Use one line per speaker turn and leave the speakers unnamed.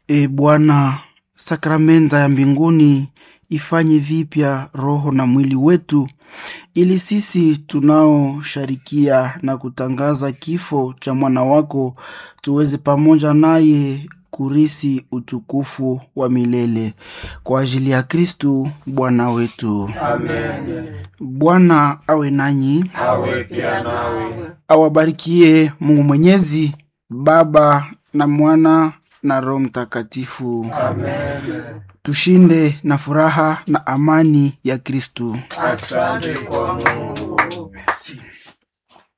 E Bwana, sakramenta ya mbinguni ifanye vipya roho na mwili wetu, ili sisi tunaosharikia na kutangaza kifo cha mwana wako tuweze pamoja naye kurisi utukufu wa milele kwa ajili ya Kristu Bwana wetu.
Amen.
Bwana awe nanyi,
Awe pia nawe.
awabarikie Mungu Mwenyezi, Baba na Mwana na Roho Mtakatifu.
Amen.
Tushinde na furaha na amani ya Kristu.
Asante kwa Mungu.